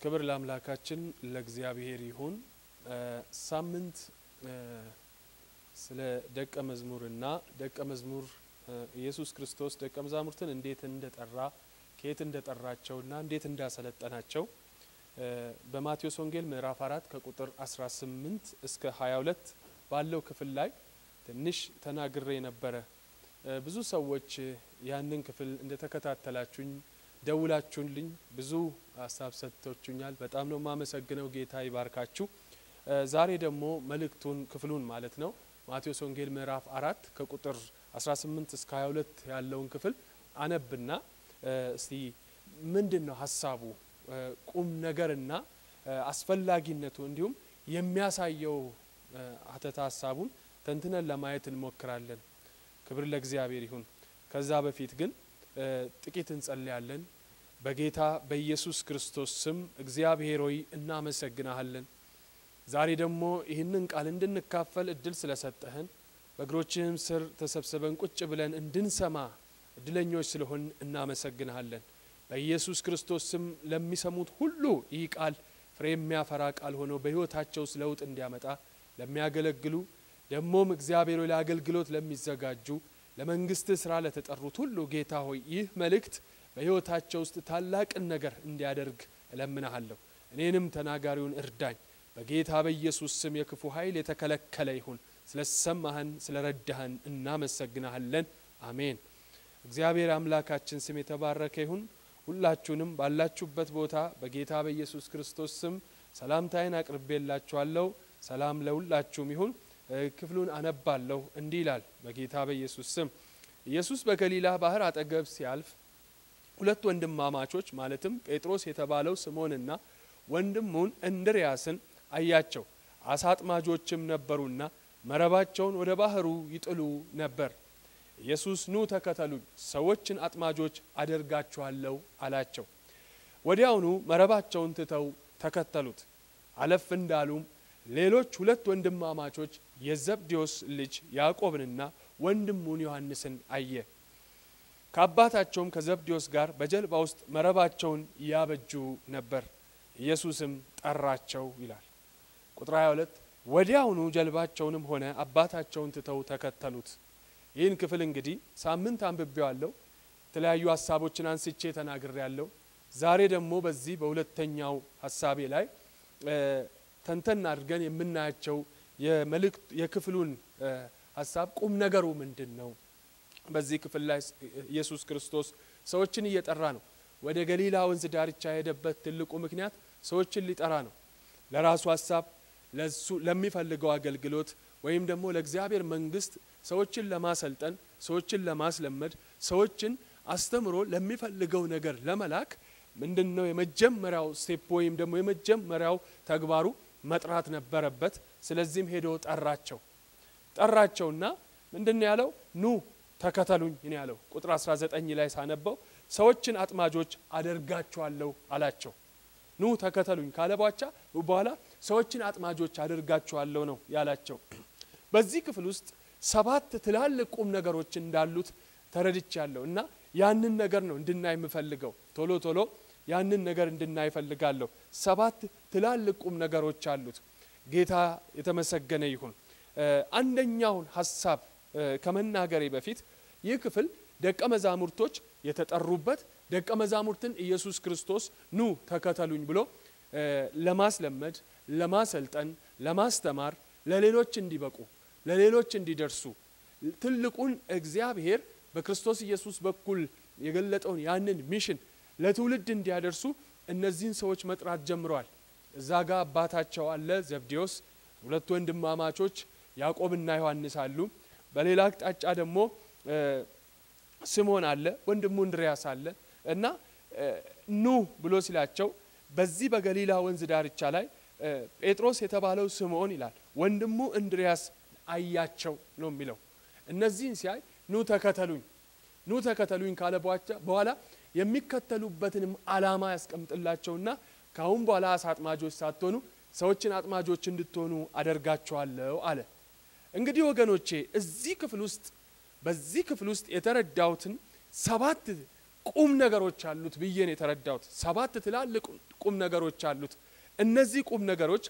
ክብር ለአምላካችን ለእግዚአብሔር ይሁን። ሳምንት ስለ ደቀ መዝሙርና ደቀ መዝሙር ኢየሱስ ክርስቶስ ደቀ መዛሙርትን እንዴት እንደጠራ ከየት እንደጠራቸውና እንዴት እንዳሰለጠናቸው በማቴዎስ ወንጌል ምዕራፍ አራት ከቁጥር 18 እስከ 22 ባለው ክፍል ላይ ትንሽ ተናግሬ ነበረ። ብዙ ሰዎች ያንን ክፍል እንደተከታተላችሁኝ ደውላችሁልኝ ብዙ ሀሳብ ሰጥቶችኛል። በጣም ነው የማመሰግነው። ጌታ ይባርካችሁ። ዛሬ ደግሞ መልእክቱን ክፍሉን ማለት ነው ማቴዎስ ወንጌል ምዕራፍ አራት ከቁጥር 18 እስከ 22 ያለውን ክፍል አነብና እስቲ ምንድን ነው ሀሳቡ ቁም ነገርና አስፈላጊነቱ እንዲሁም የሚያሳየው አተታ ሀሳቡን ተንትነን ለማየት እንሞክራለን። ክብር ለእግዚአብሔር ይሁን። ከዛ በፊት ግን ጥቂት እንጸልያለን። በጌታ በኢየሱስ ክርስቶስ ስም እግዚአብሔር ሆይ እናመሰግናሃለን። ዛሬ ደግሞ ይህንን ቃል እንድንካፈል እድል ስለሰጠህን በእግሮችህም ስር ተሰብስበን ቁጭ ብለን እንድንሰማ እድለኞች ስለሆን እናመሰግንሃለን። በኢየሱስ ክርስቶስ ስም ለሚሰሙት ሁሉ ይህ ቃል ፍሬ የሚያፈራ ቃል ሆኖ በሕይወታቸው ውስጥ ለውጥ እንዲያመጣ ለሚያገለግሉ ደግሞም እግዚአብሔር ሆይ ለአገልግሎት ለሚዘጋጁ ለመንግስትህ ስራ ለተጠሩት ሁሉ ጌታ ሆይ ይህ መልእክት በሕይወታቸው ውስጥ ታላቅን ነገር እንዲያደርግ እለምናሃለሁ። እኔንም ተናጋሪውን እርዳኝ። በጌታ በኢየሱስ ስም የክፉ ኃይል የተከለከለ ይሁን። ስለሰማህን ስለረዳህን እናመሰግናሃለን። አሜን። እግዚአብሔር አምላካችን ስም የተባረከ ይሁን። ሁላችሁንም ባላችሁበት ቦታ በጌታ በኢየሱስ ክርስቶስ ስም ሰላምታዬን አቅርቤላችኋለሁ። ሰላም ለሁላችሁም ይሁን። ክፍሉን አነባለሁ። እንዲህ ይላል በጌታ በኢየሱስ ስም ኢየሱስ በገሊላ ባህር አጠገብ ሲያልፍ ሁለት ወንድማማቾች ማለትም ጴጥሮስ የተባለው ስምዖንና ወንድሙን እንድርያስን አያቸው። አሳ አጥማጆችም ነበሩና መረባቸውን ወደ ባህሩ ይጥሉ ነበር። ኢየሱስ ኑ ተከተሉኝ፣ ሰዎችን አጥማጆች አደርጋችኋለሁ አላቸው። ወዲያውኑ መረባቸውን ትተው ተከተሉት። አለፍ እንዳሉም ሌሎች ሁለት ወንድማማቾች የዘብዴዎስ ልጅ ያዕቆብንና ወንድሙን ዮሐንስን አየ። ከአባታቸውም ከዘብዴዎስ ጋር በጀልባ ውስጥ መረባቸውን ያበጁ ነበር። ኢየሱስም ጠራቸው ይላል። ቁጥር 22 ወዲያውኑ ጀልባቸውንም ሆነ አባታቸውን ትተው ተከተሉት። ይህን ክፍል እንግዲህ ሳምንት አንብቤዋለሁ። የተለያዩ ሀሳቦችን አንስቼ ተናግሬ ያለው። ዛሬ ደግሞ በዚህ በሁለተኛው ሀሳቤ ላይ ተንተን አድርገን የምናያቸው የመልእክት የክፍሉን ሀሳብ ቁም ነገሩ ምንድን ነው? በዚህ ክፍል ላይ ኢየሱስ ክርስቶስ ሰዎችን እየጠራ ነው። ወደ ገሊላ ወንዝ ዳርቻ የሄደበት ትልቁ ምክንያት ሰዎችን ሊጠራ ነው። ለራሱ ሀሳብ፣ ለሱ ለሚፈልገው አገልግሎት ወይም ደግሞ ለእግዚአብሔር መንግስት ሰዎችን ለማሰልጠን፣ ሰዎችን ለማስለመድ፣ ሰዎችን አስተምሮ ለሚፈልገው ነገር ለመላክ ምንድን ነው የመጀመሪያው ስቴፕ ወይም ደግሞ የመጀመሪያው ተግባሩ መጥራት ነበረበት። ስለዚህም ሄዶ ጠራቸው። ጠራቸውና ምንድን ነው ያለው? ኑ ተከተሉኝ ነው ያለው። ቁጥር 19 ላይ ሳነበው ሰዎችን አጥማጆች አደርጋችኋለሁ አላቸው። ኑ ተከተሉኝ ካለ ቧቻ በኋላ ሰዎችን አጥማጆች አደርጋችኋለሁ ነው ያላቸው። በዚህ ክፍል ውስጥ ሰባት ትላልቅ ቁም ነገሮች እንዳሉት ተረድቻለሁ እና ያንን ነገር ነው እንድናይ የምፈልገው። ቶሎ ቶሎ ያንን ነገር እንድናይ እፈልጋለሁ። ሰባት ትላልቅ ቁም ነገሮች አሉት። ጌታ የተመሰገነ ይሁን። አንደኛውን ሀሳብ ከመናገሬ በፊት ይህ ክፍል ደቀ መዛሙርቶች የተጠሩበት ደቀ መዛሙርትን ኢየሱስ ክርስቶስ ኑ ተከተሉኝ ብሎ ለማስለመድ፣ ለማሰልጠን፣ ለማስተማር፣ ለሌሎች እንዲበቁ፣ ለሌሎች እንዲደርሱ ትልቁን እግዚአብሔር በክርስቶስ ኢየሱስ በኩል የገለጠውን ያንን ሚሽን ለትውልድ እንዲያደርሱ እነዚህን ሰዎች መጥራት ጀምረዋል። እዛ ጋር አባታቸው አለ ዘብዴዎስ፣ ሁለት ወንድማማቾች ያዕቆብና ዮሐንስ አሉ። በሌላ አቅጣጫ ደግሞ ስምዖን አለ፣ ወንድሙ እንድርያስ አለ እና ኑ ብሎ ሲላቸው በዚህ በገሊላ ወንዝ ዳርቻ ላይ ጴጥሮስ የተባለው ስምዖን ይላል ወንድሙ እንድርያስ አያቸው ነው የሚለው። እነዚህን ሲያይ ኑ ተከተሉኝ ኑ ተከተሉኝ ካለ በኋላ የሚከተሉበትንም ዓላማ ያስቀምጥላቸውና ከአሁን በኋላ አሳ አጥማጆች ሳትሆኑ ሰዎችን አጥማጆች እንድትሆኑ አደርጋቸዋለሁ አለ። እንግዲህ ወገኖቼ እዚህ ክፍል ውስጥ በዚህ ክፍል ውስጥ የተረዳሁትን ሰባት ቁም ነገሮች አሉት ብዬ ነው የተረዳሁት። ሰባት ትላልቅ ቁም ነገሮች አሉት። እነዚህ ቁም ነገሮች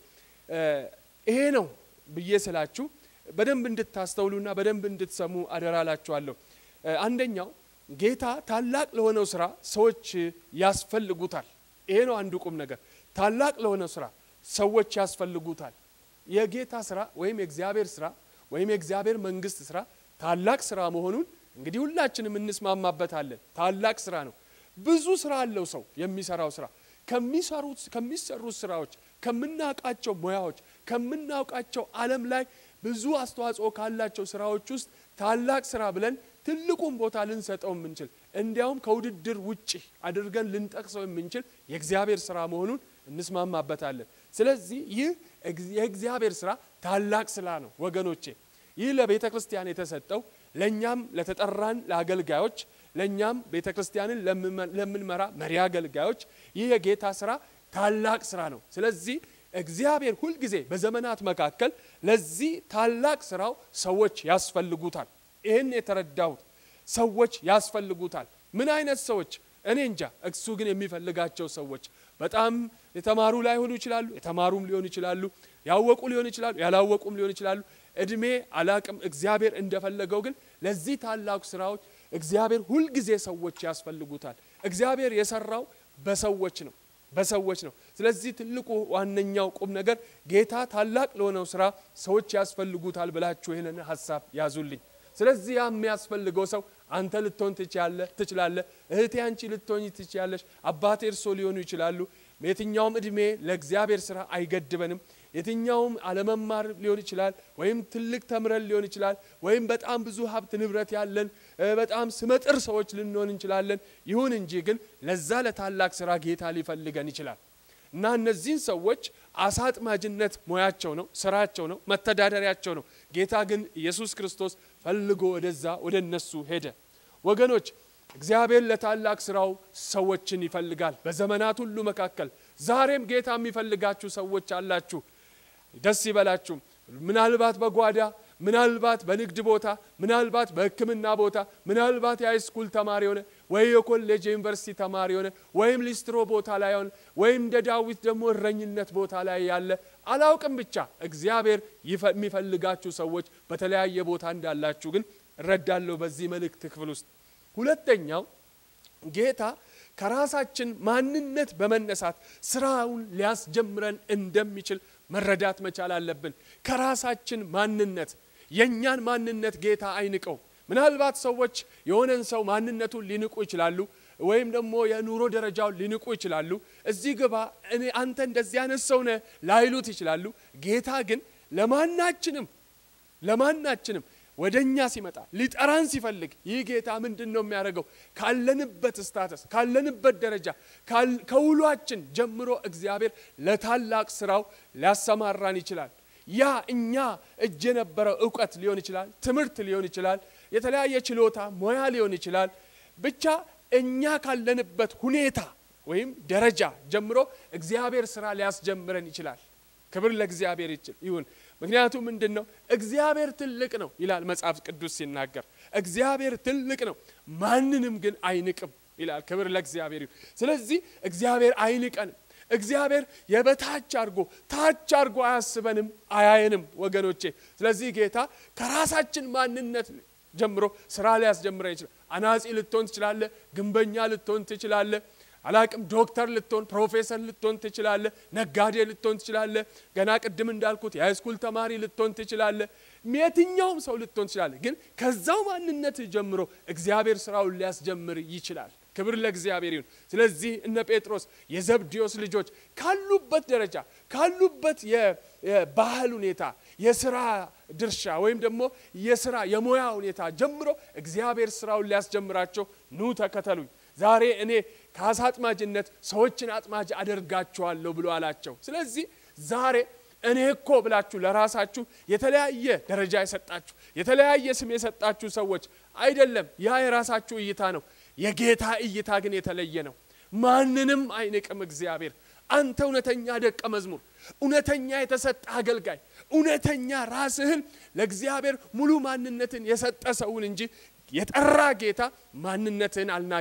ይሄ ነው ብዬ ስላችሁ በደንብ እንድታስተውሉና በደንብ እንድትሰሙ አደራላችኋለሁ። አንደኛው ጌታ ታላቅ ለሆነው ስራ ሰዎች ያስፈልጉታል። ይሄ ነው አንዱ ቁም ነገር። ታላቅ ለሆነው ስራ ሰዎች ያስፈልጉታል። የጌታ ስራ ወይም የእግዚአብሔር ስራ ወይም የእግዚአብሔር መንግስት ስራ ታላቅ ስራ መሆኑን እንግዲህ ሁላችንም እንስማማበታለን። ታላቅ ስራ ነው። ብዙ ስራ አለው ሰው የሚሰራው ስራ ከሚሰሩት ከሚሰሩት ስራዎች ከምናውቃቸው ሙያዎች ከምናውቃቸው ዓለም ላይ ብዙ አስተዋጽኦ ካላቸው ስራዎች ውስጥ ታላቅ ስራ ብለን ትልቁን ቦታ ልንሰጠው የምንችል እንዲያውም ከውድድር ውጭ አድርገን ልንጠቅሰው የምንችል የእግዚአብሔር ስራ መሆኑን እንስማማበታለን። ስለዚህ ይህ የእግዚአብሔር ስራ ታላቅ ስራ ነው ወገኖቼ። ይህ ለቤተ ክርስቲያን የተሰጠው ለእኛም ለተጠራን ለአገልጋዮች ለእኛም ቤተ ክርስቲያንን ለምንመራ መሪ አገልጋዮች ይህ የጌታ ስራ ታላቅ ስራ ነው። ስለዚህ እግዚአብሔር ሁልጊዜ በዘመናት መካከል ለዚህ ታላቅ ስራው ሰዎች ያስፈልጉታል። ይህን የተረዳሁት ሰዎች ያስፈልጉታል። ምን አይነት ሰዎች? እኔ እንጃ። እሱ ግን የሚፈልጋቸው ሰዎች በጣም የተማሩ ላይሆኑ ይችላሉ፣ የተማሩም ሊሆኑ ይችላሉ፣ ያወቁ ሊሆኑ ይችላሉ፣ ያላወቁም ሊሆኑ ይችላሉ። እድሜ አላቅም። እግዚአብሔር እንደፈለገው ግን ለዚህ ታላቁ ስራዎች እግዚአብሔር ሁልጊዜ ሰዎች ያስፈልጉታል። እግዚአብሔር የሰራው በሰዎች ነው በሰዎች ነው። ስለዚህ ትልቁ ዋነኛው ቁም ነገር ጌታ ታላቅ ለሆነው ስራ ሰዎች ያስፈልጉታል ብላችሁ ይህንን ሀሳብ ያዙልኝ። ስለዚህ ያ የሚያስፈልገው ሰው አንተ ልትሆን ትችላለህ ትችላለህ። እህቴ አንቺ ልትሆኝ ትችላለሽ። አባቴ እርሶ ሊሆኑ ይችላሉ። የትኛውም እድሜ ለእግዚአብሔር ስራ አይገድበንም። የትኛውም አለመማር ሊሆን ይችላል፣ ወይም ትልቅ ተምረን ሊሆን ይችላል፣ ወይም በጣም ብዙ ሀብት ንብረት ያለን በጣም ስመጥር ሰዎች ልንሆን እንችላለን። ይሁን እንጂ ግን ለዛ ለታላቅ ስራ ጌታ ሊፈልገን ይችላል እና እነዚህን ሰዎች አሳ አጥማጅነት ሙያቸው ነው፣ ስራቸው ነው፣ መተዳደሪያቸው ነው። ጌታ ግን ኢየሱስ ክርስቶስ ፈልጎ ወደዛ ወደ እነሱ ሄደ። ወገኖች እግዚአብሔር ለታላቅ ስራው ሰዎችን ይፈልጋል። በዘመናት ሁሉ መካከል ዛሬም ጌታ የሚፈልጋችሁ ሰዎች አላችሁ። ደስ ይበላችሁ። ምናልባት በጓዳ ምናልባት በንግድ ቦታ ምናልባት በሕክምና ቦታ ምናልባት የሃይስኩል ተማሪ ሆነ ወይ የኮሌጅ የዩኒቨርሲቲ ተማሪ ሆነ ወይም ሊስትሮ ቦታ ላይ ሆነ ወይም እንደ ዳዊት ደግሞ እረኝነት ቦታ ላይ ያለ አላውቅም። ብቻ እግዚአብሔር የሚፈልጋችሁ ሰዎች በተለያየ ቦታ እንዳላችሁ ግን እረዳለሁ በዚህ መልእክት ክፍል ውስጥ። ሁለተኛው ጌታ ከራሳችን ማንነት በመነሳት ስራውን ሊያስጀምረን እንደሚችል መረዳት መቻል አለብን። ከራሳችን ማንነት የእኛን ማንነት ጌታ አይንቀው። ምናልባት ሰዎች የሆነን ሰው ማንነቱን ሊንቁ ይችላሉ፣ ወይም ደግሞ የኑሮ ደረጃውን ሊንቁ ይችላሉ። እዚህ ግባ እኔ አንተ እንደዚህ አይነት ሰው ነህ ላይሉት ይችላሉ። ጌታ ግን ለማናችንም ለማናችንም ወደ እኛ ሲመጣ ሊጠራን ሲፈልግ ይህ ጌታ ምንድን ነው የሚያደርገው? ካለንበት ስታተስ ካለንበት ደረጃ ከውሏችን ጀምሮ እግዚአብሔር ለታላቅ ስራው ሊያሰማራን ይችላል። ያ እኛ እጅ የነበረው እውቀት ሊሆን ይችላል፣ ትምህርት ሊሆን ይችላል፣ የተለያየ ችሎታ ሙያ ሊሆን ይችላል። ብቻ እኛ ካለንበት ሁኔታ ወይም ደረጃ ጀምሮ እግዚአብሔር ስራ ሊያስጀምረን ይችላል። ክብር ለእግዚአብሔር ይሁን። ምክንያቱም ምንድን ነው? እግዚአብሔር ትልቅ ነው ይላል መጽሐፍ ቅዱስ ሲናገር። እግዚአብሔር ትልቅ ነው፣ ማንንም ግን አይንቅም ይላል። ክብር ለእግዚአብሔር ይሁን። ስለዚህ እግዚአብሔር አይንቀንም። እግዚአብሔር የበታች አድርጎ ታች አድርጎ አያስበንም፣ አያየንም ወገኖቼ። ስለዚህ ጌታ ከራሳችን ማንነት ጀምሮ ስራ ሊያስጀምረን ይችላል። አናጺ ልትሆን ትችላለህ፣ ግንበኛ ልትሆን ትችላለህ አላቅም ዶክተር ልትሆን ፕሮፌሰር ልትሆን ትችላለህ። ነጋዴ ልትሆን ትችላለህ። ገና ቅድም እንዳልኩት የሃይስኩል ተማሪ ልትሆን ትችላለህ። የትኛውም ሰው ልትሆን ትችላለህ። ግን ከዛው ማንነት ጀምሮ እግዚአብሔር ስራውን ሊያስጀምር ይችላል። ክብር ለእግዚአብሔር ይሁን። ስለዚህ እነ ጴጥሮስ የዘብዴዎስ ልጆች ካሉበት ደረጃ ካሉበት የባህል ሁኔታ የስራ ድርሻ ወይም ደግሞ የስራ የሙያ ሁኔታ ጀምሮ እግዚአብሔር ስራውን ሊያስጀምራቸው ኑ ተከተሉኝ ዛሬ እኔ ከአሳ አጥማጅነት ሰዎችን አጥማጅ አደርጋችኋለሁ ብሎ አላቸው። ስለዚህ ዛሬ እኔ እኮ ብላችሁ ለራሳችሁ የተለያየ ደረጃ የሰጣችሁ የተለያየ ስም የሰጣችሁ ሰዎች አይደለም፣ ያ የራሳችሁ እይታ ነው። የጌታ እይታ ግን የተለየ ነው። ማንንም አይንቅም እግዚአብሔር። አንተ እውነተኛ ደቀ መዝሙር፣ እውነተኛ የተሰጠ አገልጋይ፣ እውነተኛ ራስህን ለእግዚአብሔር ሙሉ ማንነትን የሰጠ ሰውን እንጂ የጠራ ጌታ ማንነትህን አልናቀም።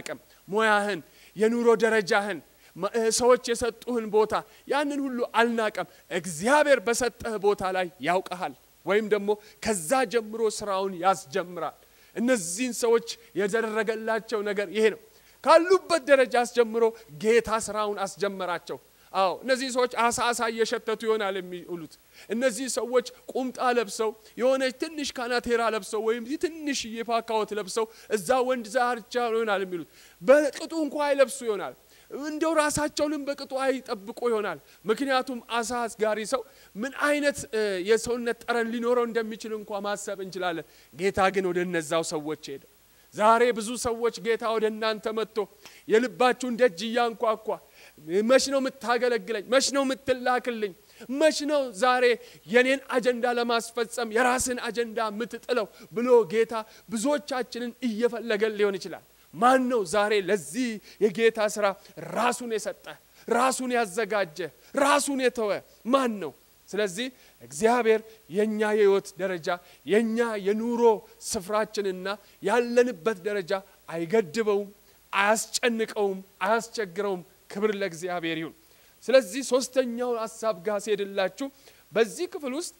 ሙያህን፣ የኑሮ ደረጃህን፣ ሰዎች የሰጡህን ቦታ ያንን ሁሉ አልናቀም። እግዚአብሔር በሰጠህ ቦታ ላይ ያውቀሃል፣ ወይም ደግሞ ከዛ ጀምሮ ስራውን ያስጀምራል። እነዚህን ሰዎች የደረገላቸው ነገር ይሄ ነው። ካሉበት ደረጃ አስጀምሮ ጌታ ስራውን አስጀመራቸው። አዎ እነዚህ ሰዎች አሳ አሳ እየሸተቱ ይሆናል የሚውሉት። እነዚህ ሰዎች ቁምጣ ለብሰው የሆነች ትንሽ ካናቴራ ለብሰው ወይም ትንሽ የፓካወት ለብሰው እዛ ወንድ ዳርቻ ይሆናል የሚሉት። በቅጡ እንኳ አይለብሱ ይሆናል። እንደው ራሳቸውንም በቅጡ አይጠብቁ ይሆናል። ምክንያቱም አሳ አስጋሪ ሰው ምን አይነት የሰውነት ጠረን ሊኖረው እንደሚችል እንኳ ማሰብ እንችላለን። ጌታ ግን ወደ እነዛው ሰዎች ሄደ። ዛሬ ብዙ ሰዎች ጌታ ወደ እናንተ መጥቶ የልባችሁን ደጅ እያንኳኳ መች ነው የምታገለግለኝ? መች ነው የምትላክልኝ? መች ነው ዛሬ የኔን አጀንዳ ለማስፈጸም የራስን አጀንዳ የምትጥለው ብሎ ጌታ ብዙዎቻችንን እየፈለገን ሊሆን ይችላል። ማን ነው ዛሬ ለዚህ የጌታ ስራ ራሱን የሰጠ ራሱን ያዘጋጀ ራሱን የተወ ማን ነው? ስለዚህ እግዚአብሔር የእኛ የህይወት ደረጃ የእኛ የኑሮ ስፍራችንና ያለንበት ደረጃ አይገድበውም፣ አያስጨንቀውም፣ አያስቸግረውም። ክብር ለእግዚአብሔር ይሁን። ስለዚህ ሶስተኛው ሀሳብ ጋር ሲሄድላችሁ በዚህ ክፍል ውስጥ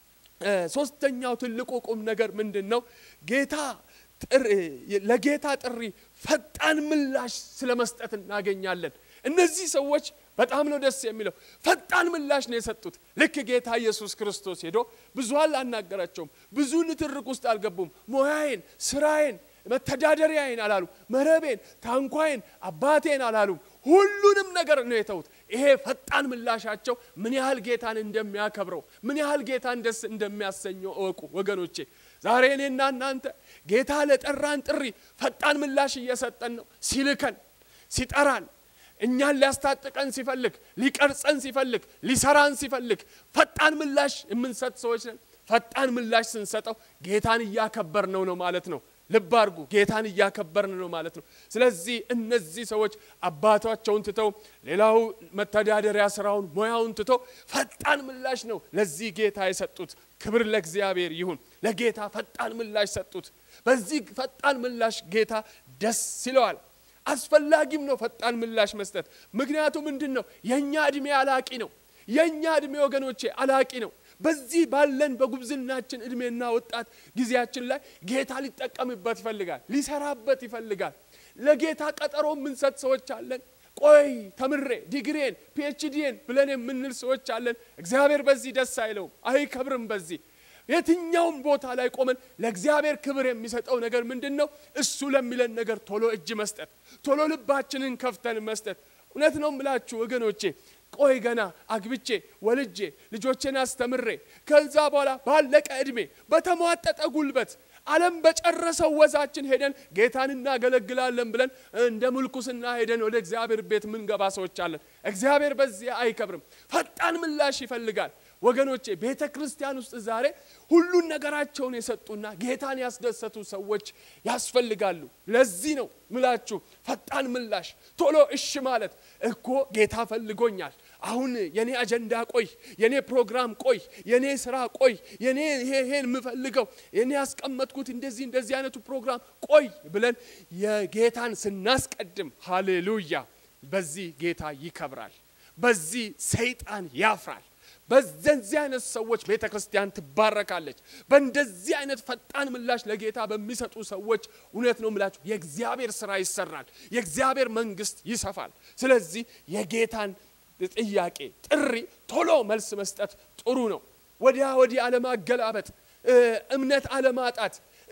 ሶስተኛው ትልቁ ቁም ነገር ምንድን ነው? ጌታ ለጌታ ጥሪ ፈጣን ምላሽ ስለ መስጠት እናገኛለን። እነዚህ ሰዎች በጣም ነው ደስ የሚለው። ፈጣን ምላሽ ነው የሰጡት። ልክ ጌታ ኢየሱስ ክርስቶስ ሄዶ ብዙ አላናገራቸውም። ብዙ ንትርክ ውስጥ አልገቡም። ሞያዬን፣ ስራዬን፣ መተዳደሪያዬን አላሉ። መረቤን፣ ታንኳዬን፣ አባቴን አላሉም። ሁሉንም ነገር ነው የተዉት። ይሄ ፈጣን ምላሻቸው ምን ያህል ጌታን እንደሚያከብረው ምን ያህል ጌታን ደስ እንደሚያሰኘው እወቁ ወገኖቼ። ዛሬ እኔና እናንተ ጌታ ለጠራን ጥሪ ፈጣን ምላሽ እየሰጠን ነው። ሲልከን ሲጠራን እኛን ሊያስታጥቀን ሲፈልግ ሊቀርጸን ሲፈልግ ሊሰራን ሲፈልግ ፈጣን ምላሽ የምንሰጥ ሰዎች ነን። ፈጣን ምላሽ ስንሰጠው ጌታን እያከበርነው ነው ማለት ነው። ልብ አድርጉ፣ ጌታን እያከበርን ነው ማለት ነው። ስለዚህ እነዚህ ሰዎች አባታቸውን ትተው ሌላው መተዳደሪያ ስራውን ሙያውን ትተው ፈጣን ምላሽ ነው ለዚህ ጌታ የሰጡት። ክብር ለእግዚአብሔር ይሁን። ለጌታ ፈጣን ምላሽ ሰጡት። በዚህ ፈጣን ምላሽ ጌታ ደስ ይለዋል። አስፈላጊም ነው ፈጣን ምላሽ መስጠት። ምክንያቱ ምንድን ነው? የእኛ ዕድሜ አላቂ ነው። የእኛ ዕድሜ ወገኖቼ አላቂ ነው። በዚህ ባለን በጉብዝናችን እድሜና ወጣት ጊዜያችን ላይ ጌታ ሊጠቀምበት ይፈልጋል፣ ሊሰራበት ይፈልጋል። ለጌታ ቀጠሮ የምንሰጥ ሰዎች አለን። ቆይ ተምሬ ዲግሬን ፒኤችዲን ብለን የምንል ሰዎች አለን። እግዚአብሔር በዚህ ደስ አይለውም፣ አይከብርም። በዚህ የትኛውም ቦታ ላይ ቆመን ለእግዚአብሔር ክብር የሚሰጠው ነገር ምንድን ነው? እሱ ለሚለን ነገር ቶሎ እጅ መስጠት፣ ቶሎ ልባችንን ከፍተን መስጠት። እውነት ነው የምላችሁ ወገኖቼ ቆይ ገና አግብቼ ወልጄ ልጆቼን አስተምሬ ከዛ በኋላ ባለቀ ዕድሜ በተሟጠጠ ጉልበት ዓለም በጨረሰው ወዛችን ሄደን ጌታን እናገለግላለን ብለን እንደ ምልኩስና ሄደን ወደ እግዚአብሔር ቤት ምንገባ ሰዎች አለን። እግዚአብሔር በዚህ አይከብርም። ፈጣን ምላሽ ይፈልጋል። ወገኖቼ ቤተ ክርስቲያን ውስጥ ዛሬ ሁሉን ነገራቸውን የሰጡና ጌታን ያስደሰቱ ሰዎች ያስፈልጋሉ። ለዚህ ነው ምላችሁ ፈጣን ምላሽ፣ ቶሎ እሽ ማለት እኮ ጌታ ፈልጎኛል። አሁን የኔ አጀንዳ ቆይ፣ የኔ ፕሮግራም ቆይ፣ የኔ ስራ ቆይ፣ የኔ ይሄን የምፈልገው የኔ ያስቀመጥኩት እንደዚህ እንደዚህ አይነቱ ፕሮግራም ቆይ ብለን የጌታን ስናስቀድም፣ ሃሌሉያ! በዚህ ጌታ ይከብራል። በዚህ ሰይጣን ያፍራል። በዘንዚህ አይነት ሰዎች ቤተ ክርስቲያን ትባረካለች። በእንደዚህ አይነት ፈጣን ምላሽ ለጌታ በሚሰጡ ሰዎች እውነት ነው ምላችሁ የእግዚአብሔር ስራ ይሰራል፣ የእግዚአብሔር መንግስት ይሰፋል። ስለዚህ የጌታን ጥያቄ ጥሪ ቶሎ መልስ መስጠት ጥሩ ነው። ወዲያ ወዲህ አለማገላበጥ፣ እምነት አለማጣት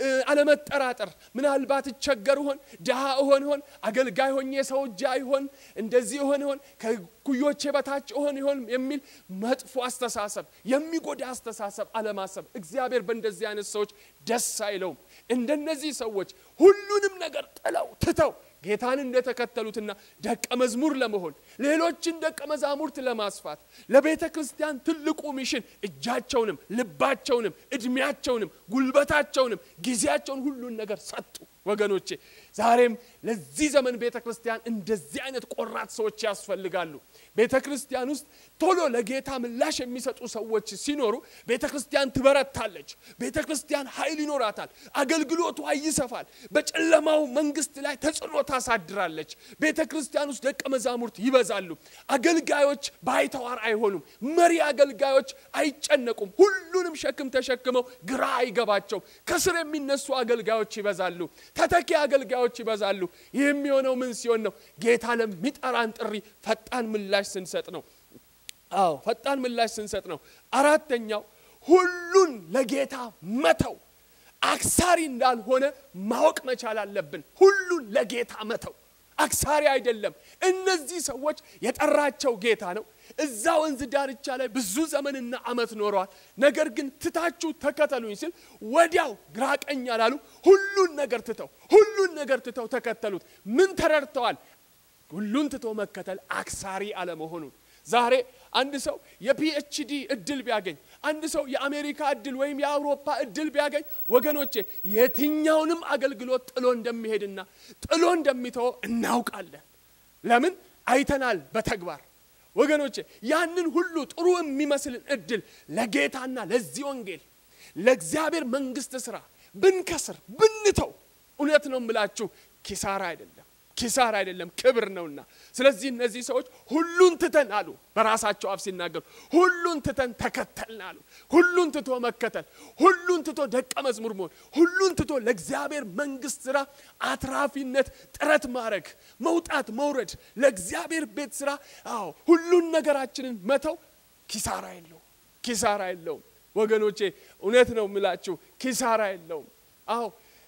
አለመጠራጠር። ምናልባት እቸገር ይሆን? ድሃ እሆን ይሆን? አገልጋይ ሆኜ ሰው እጅ ይሆን? እንደዚህ እሆን ይሆን? ከኩዮቼ በታች እሆን ይሆን? የሚል መጥፎ አስተሳሰብ፣ የሚጎዳ አስተሳሰብ አለማሰብ። እግዚአብሔር በእንደዚህ አይነት ሰዎች ደስ አይለውም። እንደነዚህ ሰዎች ሁሉንም ነገር ጥለው ትተው ጌታን እንደተከተሉትና ደቀ መዝሙር ለመሆን ሌሎችን ደቀ መዛሙርት ለማስፋት ለቤተ ክርስቲያን ትልቁ ሚሽን እጃቸውንም ልባቸውንም እድሜያቸውንም ጉልበታቸውንም ጊዜያቸውን ሁሉን ነገር ሰጡ። ወገኖቼ ዛሬም ለዚህ ዘመን ቤተ ክርስቲያን እንደዚህ አይነት ቆራጥ ሰዎች ያስፈልጋሉ። ቤተ ክርስቲያን ውስጥ ቶሎ ለጌታ ምላሽ የሚሰጡ ሰዎች ሲኖሩ ቤተ ክርስቲያን ትበረታለች። ቤተ ክርስቲያን ኃይል ይኖራታል። አገልግሎቷ ይሰፋል። በጨለማው መንግስት ላይ ተጽዕኖ ታሳድራለች። ቤተ ክርስቲያን ውስጥ ደቀ መዛሙርት ይበዛሉ። አገልጋዮች ባይተዋር አይሆኑም። መሪ አገልጋዮች አይጨነቁም። ሁሉንም ሸክም ተሸክመው ግራ አይገባቸውም። ከስር የሚነሱ አገልጋዮች ይበዛሉ። ተተኪ አገልጋዮች ይበዛሉ። ይህ የሚሆነው ምን ሲሆን ነው? ጌታ ለሚጠራን ጥሪ ፈጣን ምላሽ ስንሰጥ ነው። አዎ ፈጣን ምላሽ ስንሰጥ ነው። አራተኛው ሁሉን ለጌታ መተው አክሳሪ እንዳልሆነ ማወቅ መቻል አለብን። ሁሉን ለጌታ መተው አክሳሪ አይደለም። እነዚህ ሰዎች የጠራቸው ጌታ ነው። እዛ ወንዝ ዳርቻ ላይ ብዙ ዘመንና ዓመት ኖረዋል። ነገር ግን ትታችሁ ተከተሉኝ ሲል ወዲያው ግራ ቀኝ አላሉ። ሁሉን ነገር ትተው ሁሉን ነገር ትተው ተከተሉት። ምን ተረድተዋል? ሁሉን ትቶ መከተል አክሳሪ አለመሆኑን። ዛሬ አንድ ሰው የፒኤችዲ እድል ቢያገኝ አንድ ሰው የአሜሪካ እድል ወይም የአውሮፓ እድል ቢያገኝ ወገኖቼ የትኛውንም አገልግሎት ጥሎ እንደሚሄድና ጥሎ እንደሚተወ እናውቃለን። ለምን አይተናል በተግባር ወገኖቼ ያንን ሁሉ ጥሩ የሚመስልን እድል ለጌታና ለዚህ ወንጌል ለእግዚአብሔር መንግስት ስራ ብንከስር ብንተው እውነት ነው የምላችሁ ኪሳራ አይደለም ኪሳራ አይደለም ክብር ነውና ስለዚህ እነዚህ ሰዎች ሁሉን ትተን አሉ በራሳቸው አፍ ሲናገሩ ሁሉን ትተን ተከተልን አሉ ሁሉን ትቶ መከተል ሁሉን ትቶ ደቀ መዝሙር መሆን ሁሉን ትቶ ለእግዚአብሔር መንግስት ስራ አትራፊነት ጥረት ማድረግ መውጣት መውረድ ለእግዚአብሔር ቤት ስራ አዎ ሁሉን ነገራችንን መተው ኪሳራ የለውም ኪሳራ የለውም ወገኖቼ እውነት ነው ምላችሁ ኪሳራ የለውም አዎ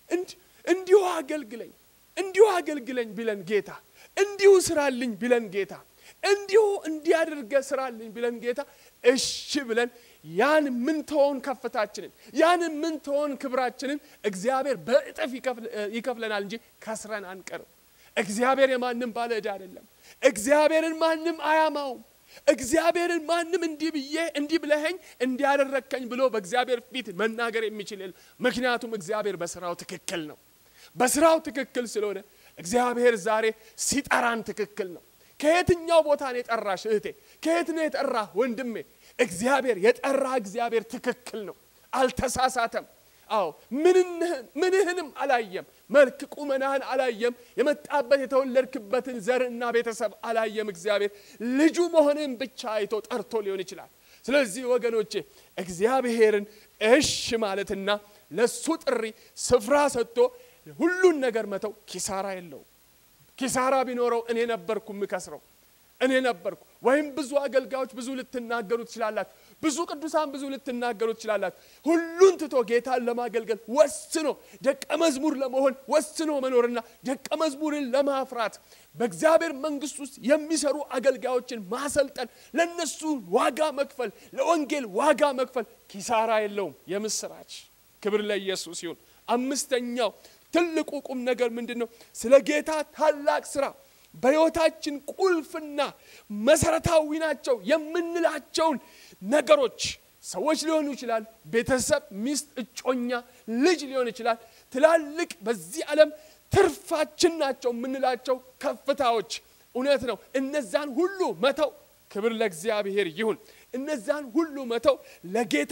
እንዲሁ አገልግለኝ እንዲሁ አገልግለኝ ቢለን ጌታ እንዲሁ ስራልኝ ቢለን ጌታ እንዲሁ እንዲያደርገ ስራልኝ ቢለን ጌታ እሺ ብለን ያን ምንተውን ከፍታችንን ያን ምንተውን ክብራችንን እግዚአብሔር በእጥፍ ይከፍለናል እንጂ ከስረን አንቀርም። እግዚአብሔር የማንም ባለ ዕዳ አይደለም። እግዚአብሔርን ማንም አያማውም። እግዚአብሔርን ማንም እንዲህ ብዬ እንዲህ ብለኸኝ እንዲያደረግከኝ ብሎ በእግዚአብሔር ፊት መናገር የሚችል የለም። ምክንያቱም እግዚአብሔር በስራው ትክክል ነው። በስራው ትክክል ስለሆነ እግዚአብሔር ዛሬ ሲጠራን ትክክል ነው። ከየትኛው ቦታ ነው የጠራሽ እህቴ? ከየት ነው የጠራ ወንድሜ? እግዚአብሔር የጠራ እግዚአብሔር ትክክል ነው፣ አልተሳሳተም። አዎ ምንህንም አላየም፣ መልክ ቁመናህን አላየም፣ የመጣበት የተወለድክበትን ዘርና ቤተሰብ አላየም። እግዚአብሔር ልጁ መሆንህን ብቻ አይቶ ጠርቶ ሊሆን ይችላል። ስለዚህ ወገኖቼ እግዚአብሔርን እሽ ማለትና ለሱ ጥሪ ስፍራ ሰጥቶ ሁሉን ነገር መተው ኪሳራ የለውም። ኪሳራ ቢኖረው እኔ ነበርኩ የምከስረው እኔ ነበርኩ። ወይም ብዙ አገልጋዮች ብዙ ልትናገሩ ትችላላችሁ። ብዙ ቅዱሳን ብዙ ልትናገሩ ትችላላችሁ። ሁሉን ትቶ ጌታን ለማገልገል ወስኖ ደቀ መዝሙር ለመሆን ወስኖ መኖርና ደቀ መዝሙርን ለማፍራት በእግዚአብሔር መንግሥት ውስጥ የሚሰሩ አገልጋዮችን ማሰልጠን፣ ለነሱ ዋጋ መክፈል፣ ለወንጌል ዋጋ መክፈል ኪሳራ የለውም። የምስራች ክብር ለኢየሱስ ይሁን። አምስተኛው ትልቁ ቁም ነገር ምንድን ነው? ስለ ጌታ ታላቅ ስራ በሕይወታችን ቁልፍና መሰረታዊ ናቸው የምንላቸውን ነገሮች ሰዎች ሊሆኑ ይችላል፣ ቤተሰብ፣ ሚስት፣ እጮኛ፣ ልጅ ሊሆን ይችላል። ትላልቅ በዚህ ዓለም ትርፋችን ናቸው የምንላቸው ከፍታዎች እውነት ነው። እነዛን ሁሉ መተው ክብር ለእግዚአብሔር ይሁን። እነዛን ሁሉ መተው ለጌታ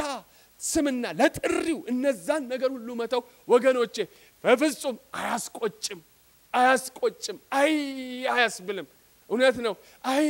ስምና ለጥሪው እነዛን ነገር ሁሉ መተው ወገኖቼ በፍጹም አያስቆጭም አያስቆጭም። አይ አያስብልም። እውነት ነው። አይ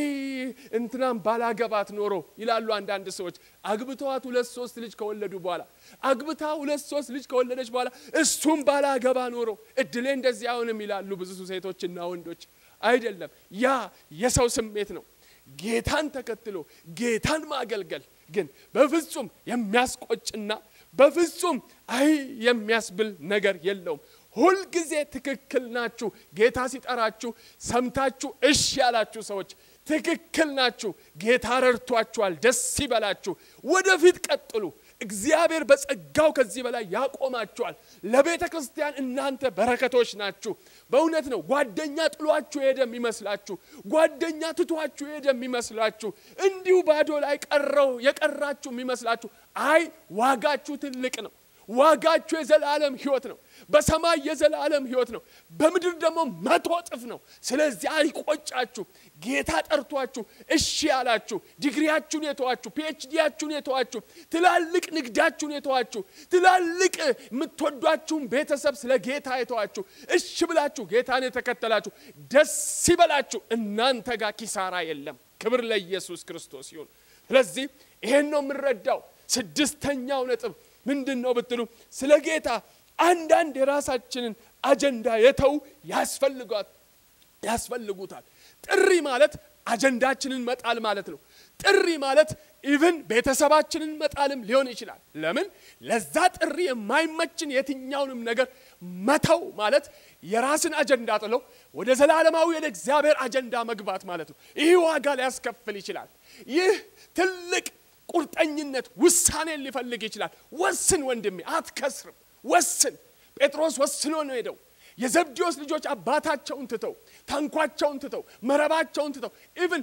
እንትናም ባላገባት ኖሮ ይላሉ አንዳንድ ሰዎች። አግብተዋት ሁለት ሶስት ልጅ ከወለዱ በኋላ አግብታ ሁለት ሶስት ልጅ ከወለደች በኋላ እሱም ባላገባ ኖሮ እድሌ እንደዚህ አይሆንም ይላሉ ብዙ ሴቶችና ወንዶች። አይደለም፣ ያ የሰው ስሜት ነው። ጌታን ተከትሎ ጌታን ማገልገል ግን በፍጹም የሚያስቆጭና በፍጹም አይ የሚያስብል ነገር የለውም። ሁልጊዜ ትክክል ናችሁ። ጌታ ሲጠራችሁ ሰምታችሁ እሺ ያላችሁ ሰዎች ትክክል ናችሁ። ጌታ ረድቷችኋል። ደስ ይበላችሁ። ወደፊት ቀጥሉ። እግዚአብሔር በጸጋው ከዚህ በላይ ያቆማችኋል። ለቤተ ክርስቲያን እናንተ በረከቶች ናችሁ። በእውነት ነው። ጓደኛ ጥሏችሁ ሄደ የሚመስላችሁ፣ ጓደኛ ትቷችሁ ሄደ የሚመስላችሁ፣ እንዲሁ ባዶ ላይ ቀረው የቀራችሁ የሚመስላችሁ፣ አይ ዋጋችሁ ትልቅ ነው። ዋጋችሁ የዘላለም ህይወት ነው። በሰማይ የዘላለም ህይወት ነው። በምድር ደግሞ መቶ እጥፍ ነው። ስለዚህ አይቆጫችሁ። ጌታ ጠርቷችሁ እሺ ያላችሁ፣ ዲግሪያችሁን የተዋችሁ፣ ፒኤችዲያችሁን የተዋችሁ፣ ትላልቅ ንግዳችሁን የተዋችሁ፣ ትላልቅ የምትወዷችሁን ቤተሰብ ስለ ጌታ የተዋችሁ፣ እሺ ብላችሁ ጌታን የተከተላችሁ ደስ ይበላችሁ። እናንተ ጋር ኪሳራ የለም። ክብር ለኢየሱስ ክርስቶስ ይሁን። ስለዚህ ይሄን ነው የምንረዳው። ስድስተኛው ነጥብ ምንድን ነው ብትሉ ስለ ጌታ አንዳንድ የራሳችንን አጀንዳ የተው ያስፈልጓት ያስፈልጉታል። ጥሪ ማለት አጀንዳችንን መጣል ማለት ነው። ጥሪ ማለት ኢቭን ቤተሰባችንን መጣልም ሊሆን ይችላል። ለምን ለዛ ጥሪ የማይመችን የትኛውንም ነገር መተው ማለት የራስን አጀንዳ ጥለው ወደ ዘላለማዊ ወደ እግዚአብሔር አጀንዳ መግባት ማለት ነው። ይህ ዋጋ ሊያስከፍል ይችላል። ይህ ትልቅ ቁርጠኝነት ውሳኔን ሊፈልግ ይችላል። ወስን ወንድሜ፣ አትከስርም። ወስን። ጴጥሮስ ወስኖ ነው ሄደው የዘብዴዎስ ልጆች አባታቸውን ትተው ታንኳቸውን ትተው መረባቸውን ትተው ኢቭን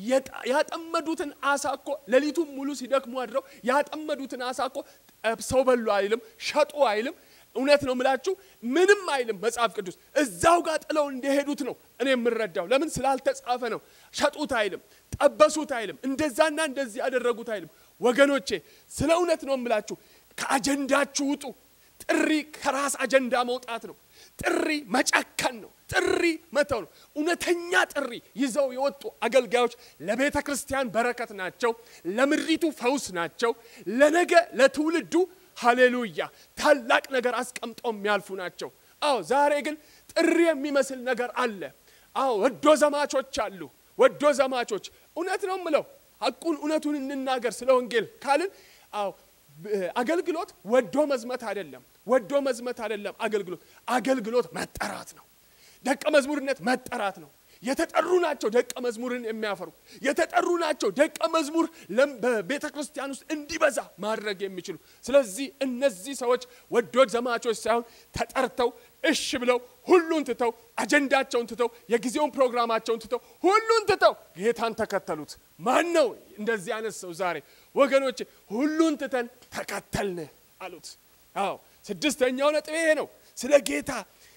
ያጠመዱትን አሳ እኮ ሌሊቱን ሙሉ ሲደክሙ አድረው ያጠመዱትን አሳ እኮ ሰው በሉ አይልም፣ ሸጡ አይልም። እውነት ነው ምላችሁ ምንም አይልም መጽሐፍ ቅዱስ። እዛው ጋር ጥለው እንደሄዱት ነው እኔ የምረዳው። ለምን ስላልተጻፈ ነው። ሸጡት አይልም፣ ጠበሱት አይልም፣ እንደዛና እንደዚህ ያደረጉት አይልም። ወገኖቼ ስለ እውነት ነው የምላችሁ። ከአጀንዳችሁ ውጡ። ጥሪ ከራስ አጀንዳ መውጣት ነው። ጥሪ መጨከን ነው። ጥሪ መተው ነው። እውነተኛ ጥሪ ይዘው የወጡ አገልጋዮች ለቤተ ክርስቲያን በረከት ናቸው። ለምድሪቱ ፈውስ ናቸው። ለነገ ለትውልዱ ሃሌሉያ ታላቅ ነገር አስቀምጠው የሚያልፉ ናቸው። አዎ ዛሬ ግን ጥሪ የሚመስል ነገር አለ። አዎ ወዶ ዘማቾች አሉ። ወዶ ዘማቾች እውነት ነው ምለው ሐቁን እውነቱን እንናገር ስለ ወንጌል ካልን አዎ አገልግሎት ወዶ መዝመት አይደለም። ወዶ መዝመት አይደለም። አገልግሎት አገልግሎት መጠራት ነው። ደቀ መዝሙርነት መጠራት ነው። የተጠሩ ናቸው ደቀ መዝሙርን የሚያፈሩ የተጠሩ ናቸው ደቀ መዝሙር በቤተ ክርስቲያን ውስጥ እንዲበዛ ማድረግ የሚችሉ። ስለዚህ እነዚህ ሰዎች ወዶድ ዘማቾች ሳይሆን ተጠርተው እሽ ብለው ሁሉን ትተው አጀንዳቸውን ትተው የጊዜውን ፕሮግራማቸውን ትተው ሁሉን ትተው ጌታን ተከተሉት። ማን ነው እንደዚህ አይነት ሰው? ዛሬ ወገኖች ሁሉን ትተን ተከተልን አሉት። አዎ ስድስተኛው ነጥብ ይሄ ነው። ስለ ጌታ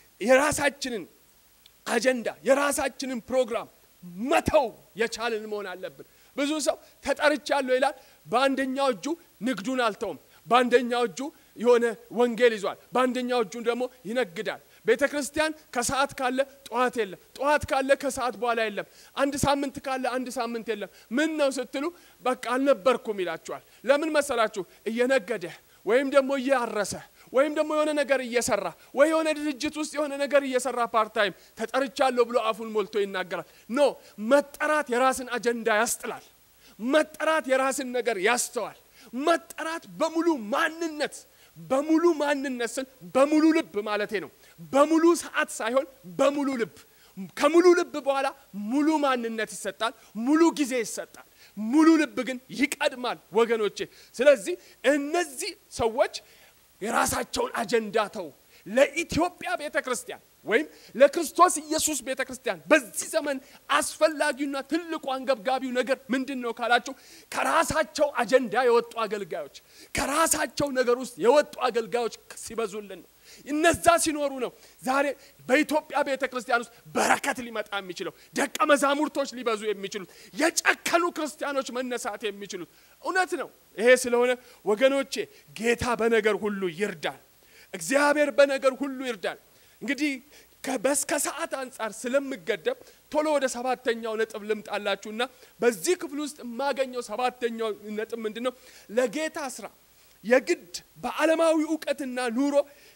የራሳችንን አጀንዳ የራሳችንን ፕሮግራም መተው የቻልን መሆን አለብን። ብዙ ሰው ተጠርቻለሁ ይላል። በአንደኛው እጁ ንግዱን አልተውም። በአንደኛው እጁ የሆነ ወንጌል ይዟል። በአንደኛው እጁ ደግሞ ይነግዳል። ቤተ ክርስቲያን ከሰዓት ካለ ጠዋት የለም፣ ጠዋት ካለ ከሰዓት በኋላ የለም፣ አንድ ሳምንት ካለ አንድ ሳምንት የለም። ምን ነው ስትሉ በቃ አልነበርኩም ይላችኋል። ለምን መሰላችሁ? እየነገደ ወይም ደግሞ እያረሰ ወይም ደግሞ የሆነ ነገር እየሰራ ወይ የሆነ ድርጅት ውስጥ የሆነ ነገር እየሰራ ፓርታይም ተጠርቻለሁ ብሎ አፉን ሞልቶ ይናገራል። ኖ መጠራት የራስን አጀንዳ ያስጥላል። መጠራት የራስን ነገር ያስተዋል። መጠራት በሙሉ ማንነት በሙሉ ማንነት ስል በሙሉ ልብ ማለቴ ነው። በሙሉ ሰዓት ሳይሆን በሙሉ ልብ። ከሙሉ ልብ በኋላ ሙሉ ማንነት ይሰጣል፣ ሙሉ ጊዜ ይሰጣል። ሙሉ ልብ ግን ይቀድማል ወገኖቼ። ስለዚህ እነዚህ ሰዎች የራሳቸውን አጀንዳ ተው። ለኢትዮጵያ ቤተ ክርስቲያን ወይም ለክርስቶስ ኢየሱስ ቤተ ክርስቲያን በዚህ ዘመን አስፈላጊውና ትልቁ አንገብጋቢው ነገር ምንድን ነው ካላችሁ፣ ከራሳቸው አጀንዳ የወጡ አገልጋዮች፣ ከራሳቸው ነገር ውስጥ የወጡ አገልጋዮች ሲበዙልን ነው። እነዛ ሲኖሩ ነው ዛሬ በኢትዮጵያ ቤተ ክርስቲያን ውስጥ በረከት ሊመጣ የሚችለው ደቀ መዛሙርቶች ሊበዙ የሚችሉት የጨከኑ ክርስቲያኖች መነሳት የሚችሉት። እውነት ነው። ይሄ ስለሆነ ወገኖቼ ጌታ በነገር ሁሉ ይርዳል። እግዚአብሔር በነገር ሁሉ ይርዳል። እንግዲህ በስከ ሰዓት አንጻር ስለምገደብ ቶሎ ወደ ሰባተኛው ነጥብ ልምጣላችሁና በዚህ ክፍል ውስጥ የማገኘው ሰባተኛው ነጥብ ምንድን ነው? ለጌታ ስራ የግድ በዓለማዊ እውቀትና ኑሮ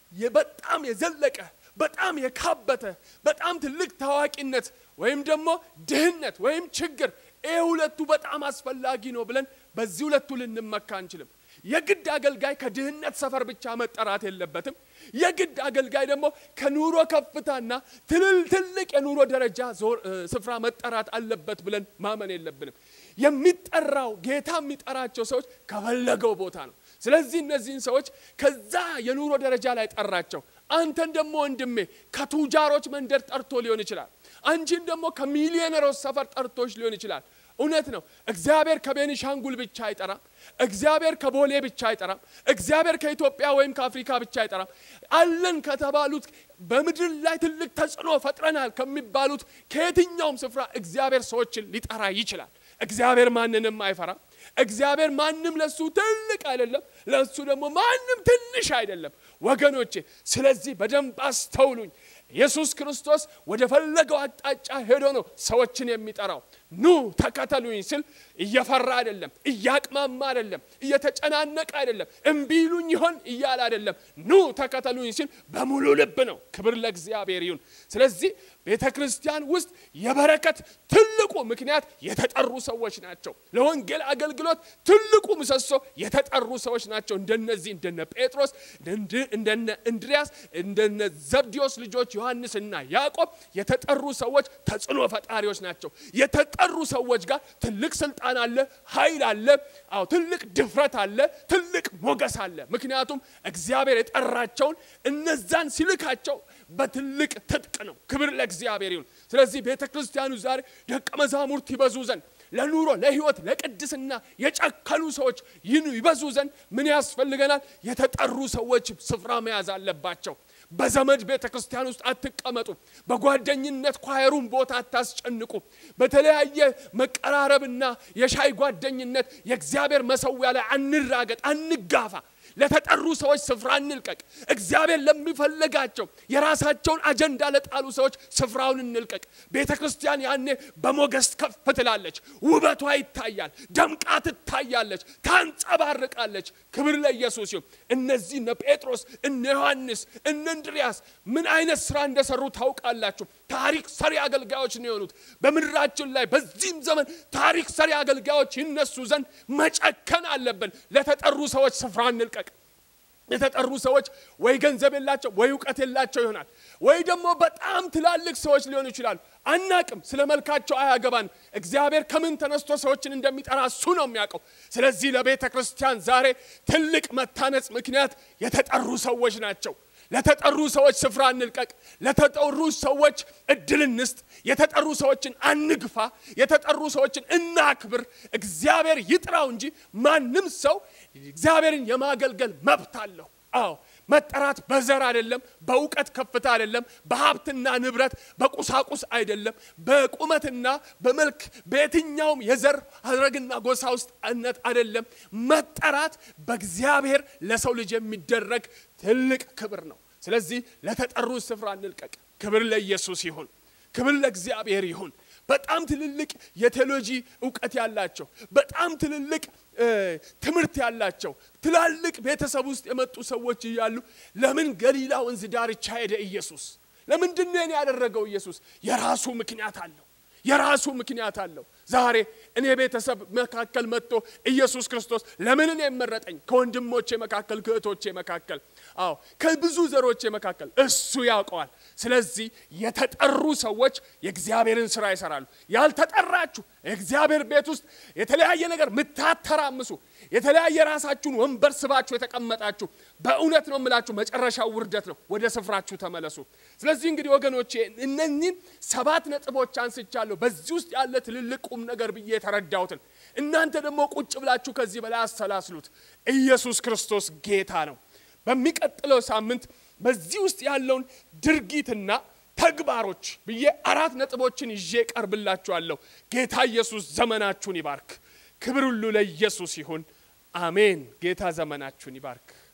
በጣም የዘለቀ በጣም የካበተ በጣም ትልቅ ታዋቂነት ወይም ደግሞ ድህነት ወይም ችግር ይህ ሁለቱ በጣም አስፈላጊ ነው ብለን በዚህ ሁለቱ ልንመካ አንችልም። የግድ አገልጋይ ከድህነት ሰፈር ብቻ መጠራት የለበትም። የግድ አገልጋይ ደግሞ ከኑሮ ከፍታና ትልል ትልቅ የኑሮ ደረጃ ስፍራ መጠራት አለበት ብለን ማመን የለብንም። የሚጠራው ጌታ የሚጠራቸው ሰዎች ከፈለገው ቦታ ነው። ስለዚህ እነዚህን ሰዎች ከዛ የኑሮ ደረጃ ላይ ጠራቸው። አንተን ደግሞ ወንድሜ ከቱጃሮች መንደር ጠርቶ ሊሆን ይችላል። አንቺን ደግሞ ከሚሊዮነሮች ሰፈር ጠርቶች ሊሆን ይችላል። እውነት ነው። እግዚአብሔር ከቤኒሻንጉል ብቻ አይጠራም። እግዚአብሔር ከቦሌ ብቻ አይጠራም። እግዚአብሔር ከኢትዮጵያ ወይም ከአፍሪካ ብቻ አይጠራም። አለን ከተባሉት በምድር ላይ ትልቅ ተጽዕኖ ፈጥረናል ከሚባሉት ከየትኛውም ስፍራ እግዚአብሔር ሰዎችን ሊጠራ ይችላል። እግዚአብሔር ማንንም አይፈራም። እግዚአብሔር ማንም ለሱ ትልቅ አይደለም፣ ለሱ ደግሞ ማንም ትንሽ አይደለም። ወገኖቼ ስለዚህ በደንብ አስተውሉኝ። ኢየሱስ ክርስቶስ ወደ ፈለገው አቅጣጫ ሄዶ ነው ሰዎችን የሚጠራው። ኑ ተከተሉኝ ሲል እየፈራ አይደለም፣ እያቅማማ አይደለም፣ እየተጨናነቀ አይደለም፣ እምቢ ይሉኝ ይሆን እያለ አይደለም። ኑ ተከተሉኝ ሲል በሙሉ ልብ ነው። ክብር ለእግዚአብሔር ይሁን። ስለዚህ ቤተ ክርስቲያን ውስጥ የበረከት ትልቁ ምክንያት የተጠሩ ሰዎች ናቸው። ለወንጌል አገልግሎት ትልቁ ምሰሶ የተጠሩ ሰዎች ናቸው። እንደነዚህ እንደነ ጴጥሮስ፣ እንደነ እንድሪያስ፣ እንደነ ዘብዲዮስ ልጆች ዮሐንስና ያዕቆብ የተጠሩ ሰዎች ተጽዕኖ ፈጣሪዎች ናቸው። የተጠሩ ሰዎች ጋር ትልቅ ስልጣን አለ፣ ኃይል አለ፣ አዎ ትልቅ ድፍረት አለ፣ ትልቅ ሞገስ አለ። ምክንያቱም እግዚአብሔር የጠራቸውን እነዛን ሲልካቸው በትልቅ ትጥቅ ነው። ክብር ለእግዚአብሔር ይሁን። ስለዚህ ቤተ ክርስቲያኑ ዛሬ ደቀ መዛሙርት ይበዙ ዘንድ ለኑሮ ለሕይወት ለቅድስና የጨከኑ ሰዎች ይኑ ይበዙ ዘንድ ምን ያስፈልገናል? የተጠሩ ሰዎች ስፍራ መያዝ አለባቸው። በዘመድ ቤተ ክርስቲያን ውስጥ አትቀመጡ። በጓደኝነት ኳየሩን ቦታ አታስጨንቁ። በተለያየ መቀራረብና የሻይ ጓደኝነት የእግዚአብሔር መሰዊያ ላይ አንራገጥ፣ አንጋፋ። ለተጠሩ ሰዎች ስፍራ እንልቀቅ። እግዚአብሔር ለሚፈልጋቸው የራሳቸውን አጀንዳ ለጣሉ ሰዎች ስፍራውን እንልቀቅ። ቤተ ክርስቲያን ያኔ በሞገስ ከፍ ትላለች፣ ውበቷ ይታያል፣ ደምቃ ትታያለች፣ ታንጸባርቃለች። ክብር ለኢየሱስ ይሁን። እነዚህ እነ ጴጥሮስ፣ እነ ዮሐንስ፣ እነ እንድሪያስ ምን አይነት ስራ እንደሰሩ ታውቃላችሁ። ታሪክ ሰሪ አገልጋዮች ነው የሆኑት። በምድራችን ላይ በዚህም ዘመን ታሪክ ሰሪ አገልጋዮች ይነሱ ዘንድ መጨከን አለብን። ለተጠሩ ሰዎች ስፍራ እንልቀቅ። የተጠሩ ሰዎች ወይ ገንዘብ የላቸው ወይ እውቀት የላቸው ይሆናል። ወይ ደግሞ በጣም ትላልቅ ሰዎች ሊሆኑ ይችላሉ። አናቅም። ስለ መልካቸው አያገባን። እግዚአብሔር ከምን ተነስቶ ሰዎችን እንደሚጠራ እሱ ነው የሚያውቀው። ስለዚህ ለቤተ ክርስቲያን ዛሬ ትልቅ መታነጽ ምክንያት የተጠሩ ሰዎች ናቸው። ለተጠሩ ሰዎች ስፍራ እንልቀቅ። ለተጠሩ ሰዎች እድል እንስጥ። የተጠሩ ሰዎችን አንግፋ። የተጠሩ ሰዎችን እናክብር። እግዚአብሔር ይጥራው እንጂ ማንም ሰው እግዚአብሔርን የማገልገል መብት አለው። አዎ መጠራት በዘር አይደለም፣ በእውቀት ከፍታ አይደለም፣ በሀብትና ንብረት በቁሳቁስ አይደለም፣ በቁመትና በመልክ በየትኛውም የዘር ሀረግና ጎሳ ውስጥ እነት አይደለም። መጠራት በእግዚአብሔር ለሰው ልጅ የሚደረግ ትልቅ ክብር ነው። ስለዚህ ለተጠሩ ስፍራ እንልቀቅ። ክብር ለኢየሱስ ይሁን። ክብር ለእግዚአብሔር ይሁን። በጣም ትልልቅ የቴዎሎጂ እውቀት ያላቸው በጣም ትልልቅ ትምህርት ያላቸው ትላልቅ ቤተሰብ ውስጥ የመጡ ሰዎች እያሉ ለምን ገሊላ ወንዝ ዳርቻ ሄደ ኢየሱስ? ለምንድን ነው ያደረገው ኢየሱስ? የራሱ ምክንያት አለው። የራሱ ምክንያት አለው። ዛሬ እኔ ቤተሰብ መካከል መጥቶ ኢየሱስ ክርስቶስ ለምን እኔ መረጠኝ? ከወንድሞቼ መካከል ከእህቶቼ መካከል አዎ ከብዙ ዘሮቼ መካከል እሱ ያውቀዋል። ስለዚህ የተጠሩ ሰዎች የእግዚአብሔርን ስራ ይሰራሉ። ያልተጠራችሁ የእግዚአብሔር ቤት ውስጥ የተለያየ ነገር ምታተራምሱ የተለያየ ራሳችሁን ወንበር ስባችሁ የተቀመጣችሁ በእውነት ነው የምላችሁ መጨረሻው ውርደት ነው። ወደ ስፍራችሁ ተመለሱ። ስለዚህ እንግዲህ ወገኖቼ እነኚህን ሰባት ነጥቦች አንስቻለሁ። በዚህ ውስጥ ያለ ትልልቅ ቁም ነገር ብዬ የተረዳሁትን እናንተ ደግሞ ቁጭ ብላችሁ ከዚህ በላይ አሰላስሉት። ኢየሱስ ክርስቶስ ጌታ ነው። በሚቀጥለው ሳምንት በዚህ ውስጥ ያለውን ድርጊትና ተግባሮች ብዬ አራት ነጥቦችን ይዤ ቀርብላችኋለሁ። ጌታ ኢየሱስ ዘመናችሁን ይባርክ። ክብር ሁሉ ለኢየሱስ ይሁን። አሜን። ጌታ ዘመናችሁን ይባርክ።